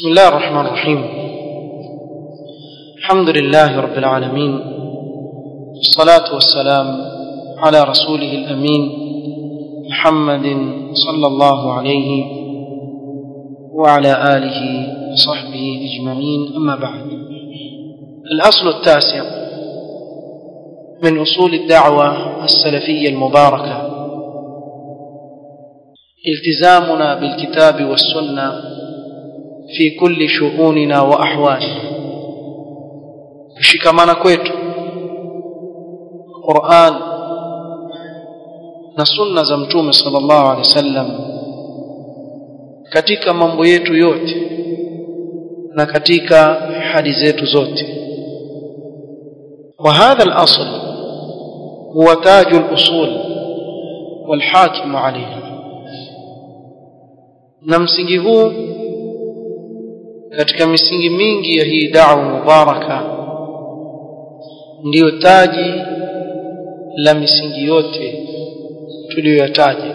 بسم الله الرحمن الرحيم الحمد لله رب العالمين والصلاة والسلام على رسوله الأمين محمد صلى الله عليه وعلى آله وصحبه أجمعين أما بعد الأصل التاسع من أصول الدعوة السلفية المباركة التزامنا بالكتاب والسنة في كل شؤوننا وأحوالنا kushikamana kwetu Qur'an na sunna za mtume sallallahu alaihi wasallam katika mambo yetu yote na katika hadi zetu zote وهذا الأصل هو تاج الأصول والحاكم عليها na msingi huu katika misingi mingi ya hii da'wa mubaraka ndiyo taji la misingi yote tuliyoyataja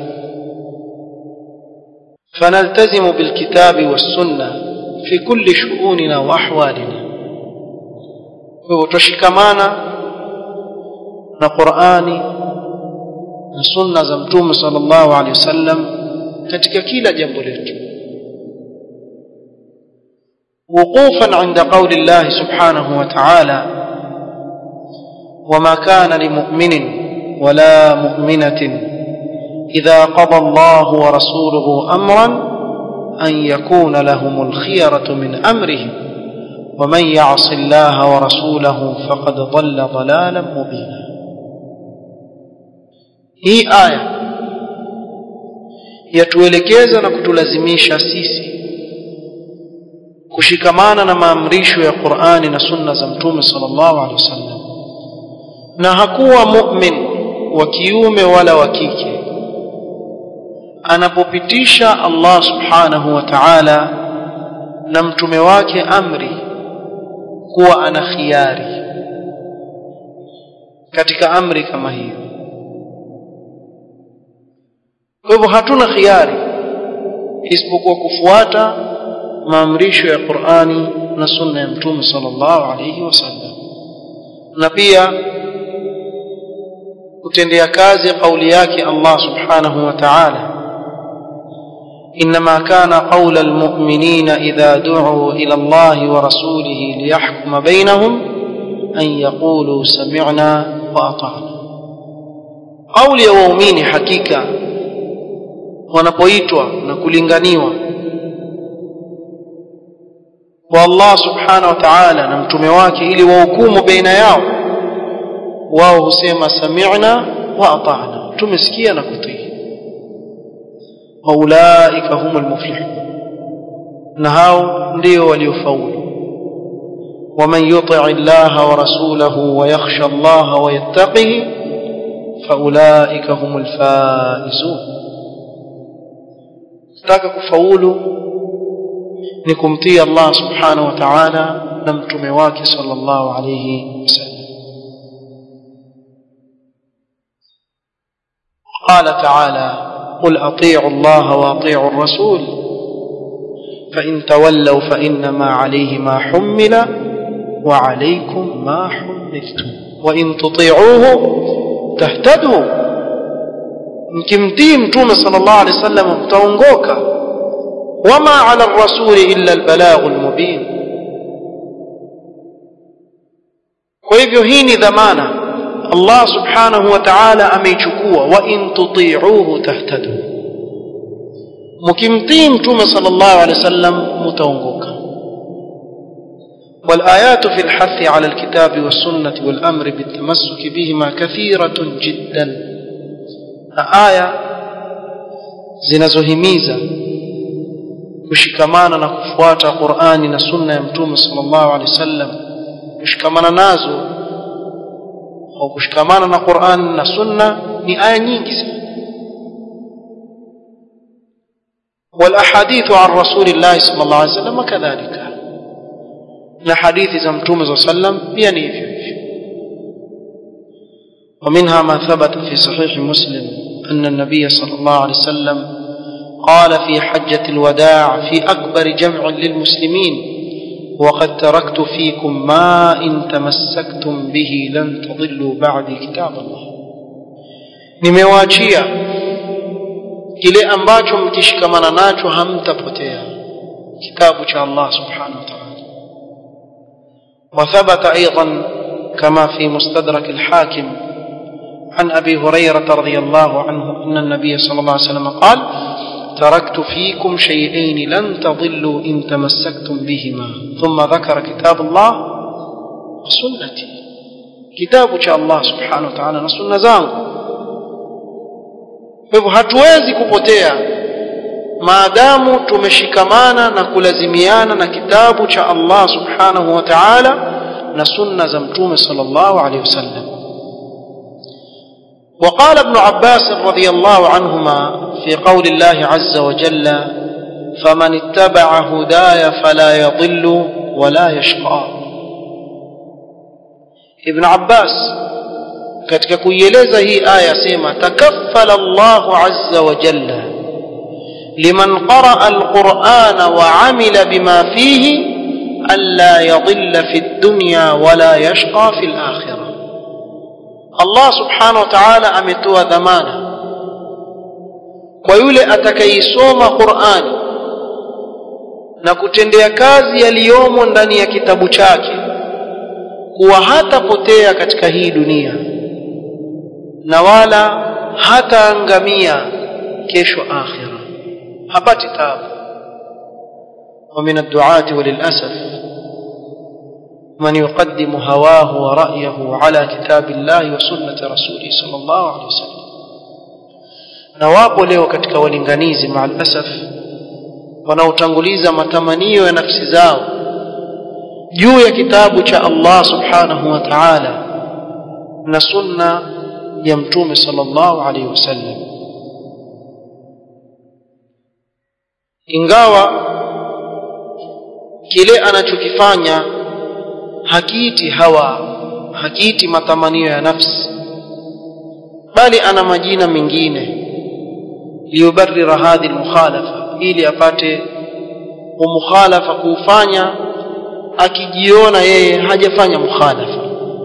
فنلتزم بالكتاب والسنة في كل شؤوننا وأحوالنا وتشكمانا na Qur'ani na sunna za Mtume sallallahu alaihi wasallam katika kila jambo letu وقوفا عند قول الله سبحانه وتعالى وما كان لمؤمن ولا مؤمنة إذا قضى الله ورسوله أمرا أن يكون لهم الخيرة من أمرهم ومن يعص الله ورسوله فقد ضل ضلالا مبينا هي آية yatuelekeza na kutulazimisha sisi kushikamana na maamrisho ya Qur'ani na sunna za Mtume sallallahu alaihi wasallam na hakuwa mu'min wa kiume wala wa kike anapopitisha Allah subhanahu wa ta'ala na mtume wake amri kuwa ana khiari katika amri kama hiyo kwa hivyo hatuna khiari isipokuwa kufuata maamrisho ya Qur'ani na sunna ya mtume sallallahu alayhi wasallam na pia kutendea kazi kauli yake Allah subhanahu wa ta'ala إنما كان قول المؤمنين إذا دعوا إلى الله ورسوله ليحكم بينهم أن يقولوا سمعنا وأطعنا قول يومين حقيقة wanapoitwa na kulinganiwa kwa Allah subhanahu wa ta'ala na mtume wake ili wahukumu baina yao wao husema sami'na wa ata'na tumesikia na kutii waulaika humul muflihun na hao ndio waliofaulu ومن يطع الله ورسوله ويخشى الله ويتقه فأولئك هم الفائزون taka kufaulu ni kumtii Allah subhanahu wa ta'ala na mtume wake sallallahu alayhi wasallam قال تعالى قل اطيعوا الله واطيعوا الرسول فان تولوا فانما عليه ما حمل وعليكم ما حملتم وان تطيعوه تهتدوا mkimtii mtume sallallahu alaihi wasallam mtaongoka wama ala rasuli illa albalaghul mubin kwa hivyo hii ni dhamana Allah subhanahu wa ta'ala ameichukua wa in tuti'uhu tahtadu mkimtii mtume sallallahu alaihi wasallam mtaongoka والآيات في الحث على الكتاب والسنة والأمر بالتمسك بهما كثيرة جدا آية zinazohimiza kushikamana na kufuata Qur'ani na sunna ya Mtume sallallahu alaihi wasallam kushikamana nazo au kushikamana na Qur'an na sunna ni aya nyingi sana والاحاديث عن رسول الله صلى الله عليه وسلم كذلك na hadithi za mtume صلى الله عليه وسلم pia ni hivyo hivyo ومنها ما ثبت في صحيح مسلم أن النبي صلى الله عليه وسلم قال في حجة الوداع في أكبر جمع للمسلمين وقد تركت فيكم ما إن تمسكتم به لن تضلوا بعدي كتاب الله nimewaachia kile ambacho mkishikamana nacho hamtapotea kitabu cha Allah subhanahu wa ta'ala وثبت أيضا كما في مستدرك الحاكم عن أبي هريرة رضي الله عنه أن النبي صلى الله عليه وسلم قال تركت فيكم شيئين لن تضلوا إن تمسكتم بهما ثم ذكر كتاب الله وسنتي كتاب الله سبحانه وتعالى نسنة zangu hivyo hatuwezi kupotea maadamu tumeshikamana na kulazimiana na kitabu cha Allah subhanahu wa ta'ala na sunna za mtume sallallahu alayhi wasallam وقال ابن عباس رضي الله عنهما في قول الله عز وجل فمن اتبع هداي فلا يضل ولا يشقى ابن عباس katika kuieleza hii aya sema takaffala Allahu azza wa jalla liman qaraa alqur'ana wa amila bima fihi alla yadhilla fi dunya wala yashqa fi al-akhirah Allah subhanahu wa ta'ala ametoa dhamana kwa yule atakayeisoma Qur'ani na kutendea kazi yaliyomo ndani ya kitabu chake kuwa hatapotea katika hii dunia na wala hataangamia kesho akhira hapati taabu ومن الدعاة وللأسف من يقدم هواه ورأيه على كتاب الله وسنة رسوله صلى الله عليه وسلم na wapo leo katika walinganizi maalasaf wanaotanguliza matamanio ya nafsi zao juu ya kitabu cha Allah subhanahu wa ta'ala na sunna ya mtume sallallahu alaihi wasallam ingawa kile anachokifanya hakiiti hawa hakiiti matamanio ya nafsi bali ana majina mengine liyubarrira hadhi almukhalafa ili apate umukhalafa kuufanya akijiona yeye hajafanya mukhalafa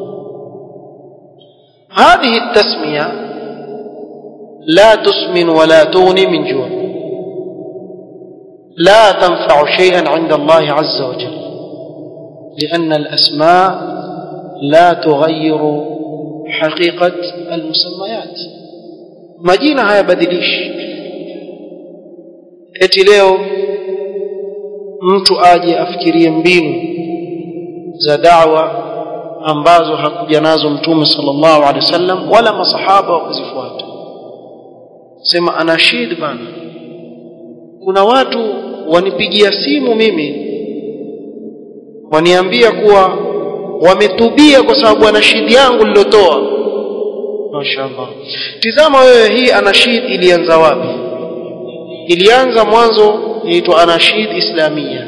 هذه التسمية لا تسمن ولا تغني من جوع لا تنفع شيئا عند الله عز وجل لأن الأسماء لا تغير حقيقة المسميات majina hayabadilishi eti leo mtu aje afikirie mbinu za dawa ambazo hakuja nazo mtume sallallahu alaihi wasallam wala masahaba wakuzifuata sema anashid bana kuna watu wanipigia simu mimi waniambia kuwa wametubia kwa sababu anashid yangu nilotoa mashaallah tizama wewe hii anashid ilianza wapi ilianza mwanzo inaitwa anashid islamia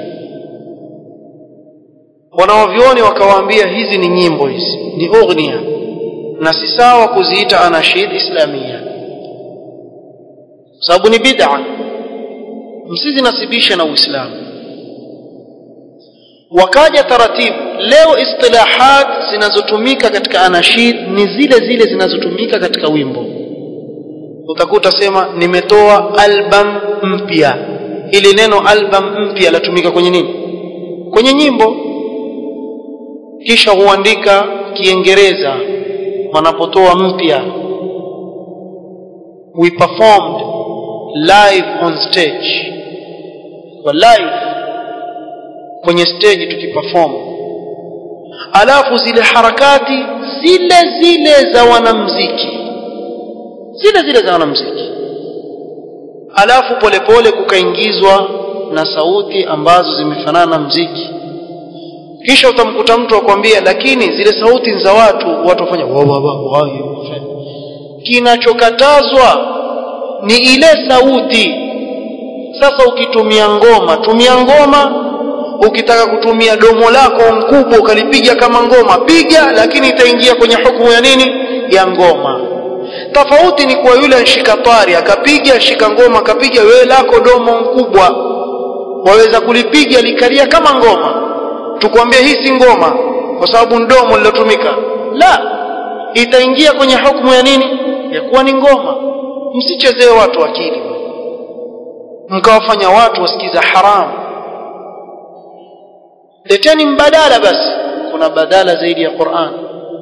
wanaovioni wakawaambia hizi ni nyimbo hizi ni ughnia na si sawa kuziita anashid islamia sababu ni bid'a msizinasibishe na uislamu wakaja taratibu leo istilahat zinazotumika katika anashid ni zile zile zinazotumika katika wimbo utakuta sema nimetoa album mpya ili neno album mpya latumika kwenye nini kwenye nyimbo kisha huandika kiingereza wanapotoa mpya we performed live on stage kwa live kwenye stage tukiperform alafu zile harakati zile zile za wanamziki zile zile za wanamziki alafu polepole kukaingizwa na sauti ambazo zimefanana na mziki kisha utamkuta mtu akwambia lakini zile sauti za watu watu wafanya kinachokatazwa ni ile sauti sasa ukitumia ngoma tumia ngoma ukitaka kutumia domo lako mkubwa ukalipiga kama ngoma piga lakini itaingia kwenye hukumu ya nini ya ngoma tofauti ni kwa yule anshika twari akapiga shika ngoma akapiga wewe lako domo mkubwa waweza kulipiga likalia kama ngoma tukwambie hii si ngoma kwa sababu ndomo lilotumika la itaingia kwenye hukumu ya nini ya kuwa ni ngoma msichezee watu akili mkawafanya watu wasikiza haramu leteni mbadala basi kuna badala zaidi ya Qur'an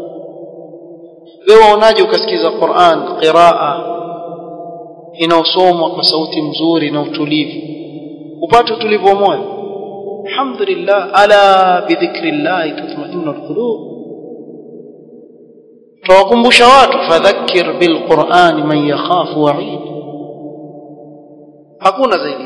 wewe waonaje ukasikiza Qur'an qiraa inaosomwa kwa sauti mzuri na utulivu upate utulivu wa moyo alhamdulillah ala bidhikrillah tatma'innul qulub tawakumbusha watu fadhakkir bilqur'an man yakhafu wa'id hakuna zaidi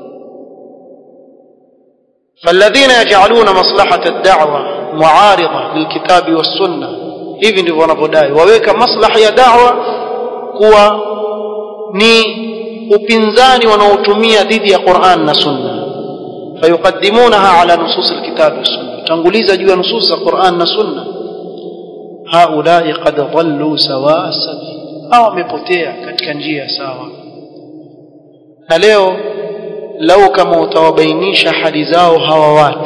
فالذين يجعلون مصلحة الدعوة معارضة للكتاب والسنة hivi ndivyo wanavyodai waweka maslahi ya da'wa kuwa ni upinzani wanaotumia dhidi ya Qur'an na Sunna fayuqaddimunaha ala nusus alkitab was-sunna tanguliza juu ya nusus za Qur'an na Sunna haulai qad dhallu sawa sabil hawa wamepotea katika njia sawa na leo lau kama utawabainisha hali zao hawa watu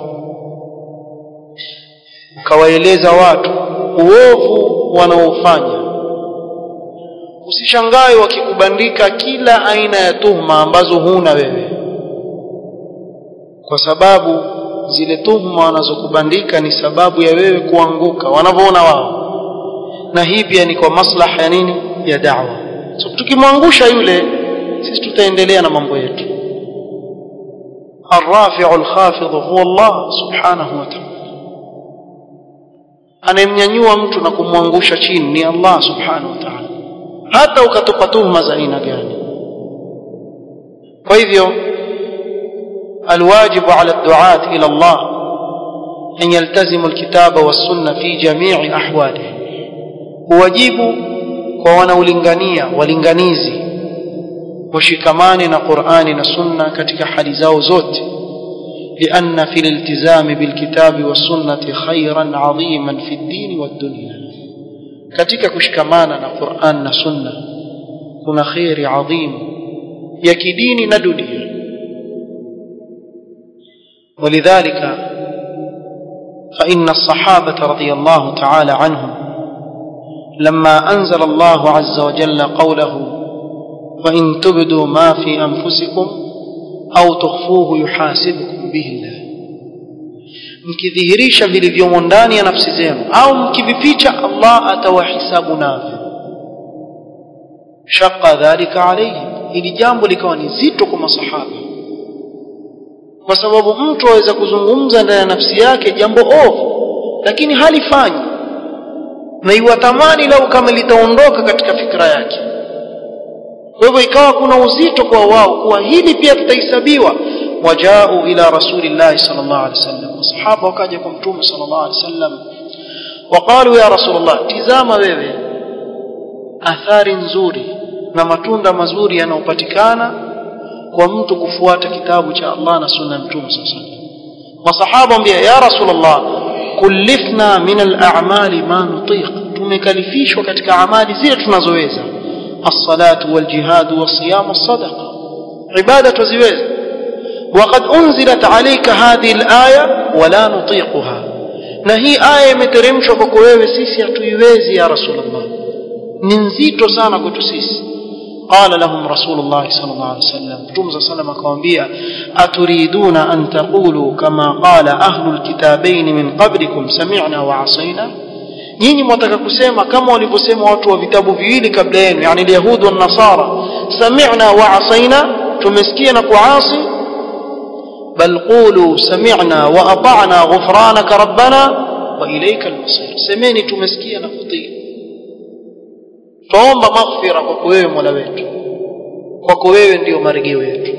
ukawaeleza watu uovu wanaofanya usishangae wakikubandika kila aina ya tuhma ambazo huna wewe kwa sababu zile tuhma wanazokubandika ni sababu ya wewe kuanguka wanavyoona wao na hii pia ni kwa maslaha ya nini ya da'wa so, tukimwangusha yule sisi tutaendelea na mambo yetu الرافع الخافض هو الله سبحانه وتعالى anayemnyanyua mtu na kumwangusha chini ni Allah subhanahu wa ta'ala hata ukatupa tuhuma za aina gani kwa hivyo الواجب على الدعاة إلى الله أن يلتزموا الكتاب والسنة في جميع أحواله واجب كوانا ولنغانية ولنغانيزي وشكمان قرآن سنة كتك حديثاو زوت لأن في الالتزام بالكتاب والسنة خيرا عظيما في الدين والدنيا كتك كشكمان قرآن سنة كنا خير عظيم يكدين ندنيا ولذلك فإن الصحابة رضي الله تعالى عنهم لما أنزل الله عز وجل قوله وإن تبدوا ما في أنفسكم أو تخفوه يحاسبكم به الله mkidhihirisha vilivyomo ndani ya nafsi zenu au mkivificha Allah atawahisabu navyo shaqa dhalika alayhim ili jambo likawa ni zito kwa masahaba kwa sababu mtu aweza kuzungumza ndani ya nafsi yake jambo ovu lakini halifanyi na iwatamani lau kama litaondoka katika fikra yake kwa hivyo ikawa kuna uzito kwa wao kuwa hili pia tutahesabiwa wajao ila rasulillahi sallallahu alaihi wasallam masahaba wakaja kwa mtume sallallahu alaihi wasallam waqalu ya rasulullah tizama wewe athari nzuri na matunda mazuri yanayopatikana kwa mtu kufuata kitabu cha Allah na sunna ya mtume sallallahu alaihi wasallam masahaba ambia ya rasulullah kullifna min al-a'mali ma nutiq tumekalifishwa katika amali zile tunazoweza الصلاة والجهاد والصيام والصدقة عبادة تزويز وقد أنزلت عليك هذه الآية ولا نطيقها نهي آية مترمش وكويوه سيسي أتويوزي يا رسول الله ننزيت سانا كنت سيسي قال لهم رسول الله صلى الله عليه وسلم تمز صلى الله عليه وسلم أتريدون أن تقولوا كما قال أهل الكتابين من قبلكم سمعنا وعصينا nyinyi mwataka kusema kama walivyosema watu wa vitabu viwili kabla yenu yani alyahud wa nasara sami'na wa asaina tumesikia na kuasi bal qulu sami'na wa ata'na ghufranaka rabbana wa ilayka al-masir semeni tumesikia na kutii tuomba maghfira kwako wewe Mola wetu kwako wewe ndio marejeo yetu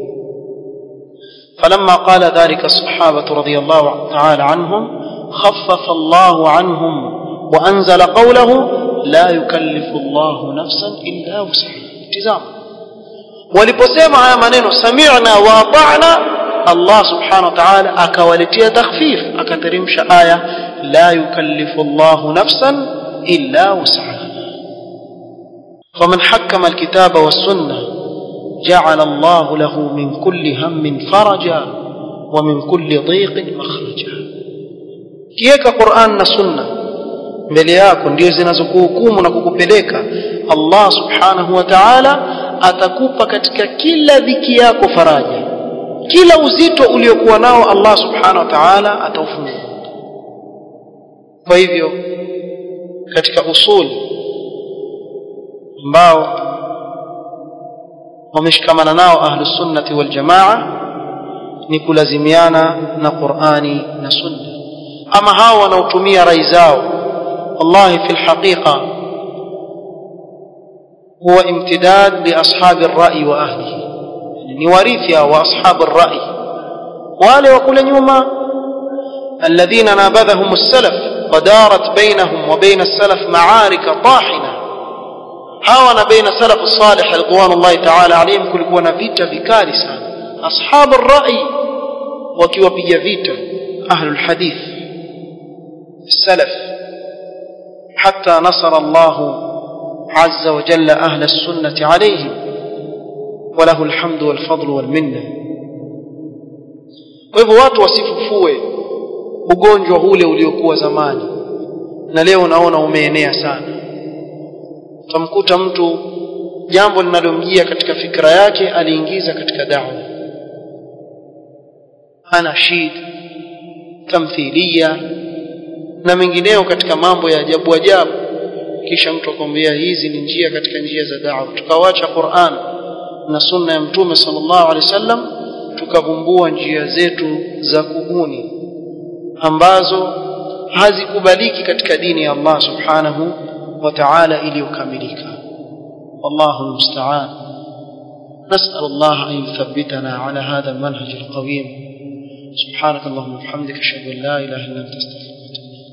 فلما قال ذلك الصحابة رضي الله تعالى عنهم خفف الله عنهم وأنزل قوله لا يكلف الله نفسا إلا وسعها تزام waliposema haya maneno sami'na wa ata'na Allah subhanahu wa ta'ala akawaletea takhfif akateremsha aya la yukallifu Allah nafsan illa wus'aha فمن حكم الكتاب والسنة جعل الله له من كل هم فرجا ومن كل ضيق مخرجا kiweka Qur'an na Sunna mbele yako ndio zinazokuhukumu na kukupeleka Allah subhanahu wa ta'ala atakupa katika kila dhiki yako faraja kila uzito uliokuwa nao Allah subhanahu wa ta'ala ataufungua kwa hivyo katika usuli ambao wameshikamana nao ahlus sunnati wal jamaa ni kulazimiana na Qur'ani na Sunna ama hao wanaotumia rai zao wallahi fil haqiqa huwa imtidad li ashabi ar-ra'i wa ahlihi ni warithi wa ashabi ar-ra'i wale wa kule nyuma alladhina nabadhahum as-salaf ودارت بينهم وبين السلف معارك طاحنه hawa na baina salafu salih ridwanullahi ta'ala alayhim kulikuwa na vita vikali sana ashabu rai wakiwapiga vita ahlul hadith salaf hatta nasara Allah azza wa jalla ahla sunnati alayhim وله الحمد والفضل والمنه kwa hivyo watu wasifufue ugonjwa ule uliokuwa zamani na leo naona umeenea sana utamkuta mtu jambo linalomjia katika fikra yake aliingiza katika dawa anashid tamthilia na mengineo katika mambo ya ajabu ajabu kisha mtu akwambia hizi ni njia katika njia za dawa tukawacha Qur'an na sunna ya mtume sallallahu alaihi wasallam tukavumbua njia zetu za kubuni ambazo hazikubaliki katika dini ya Allah subhanahu وتعالى iliyokamilika والله المستعان نسأل الله أن يثبتنا على هذا المنهج القويم سبحانك اللهم وبحمدك أشهد أن لا إله إلا أنت أستغفرك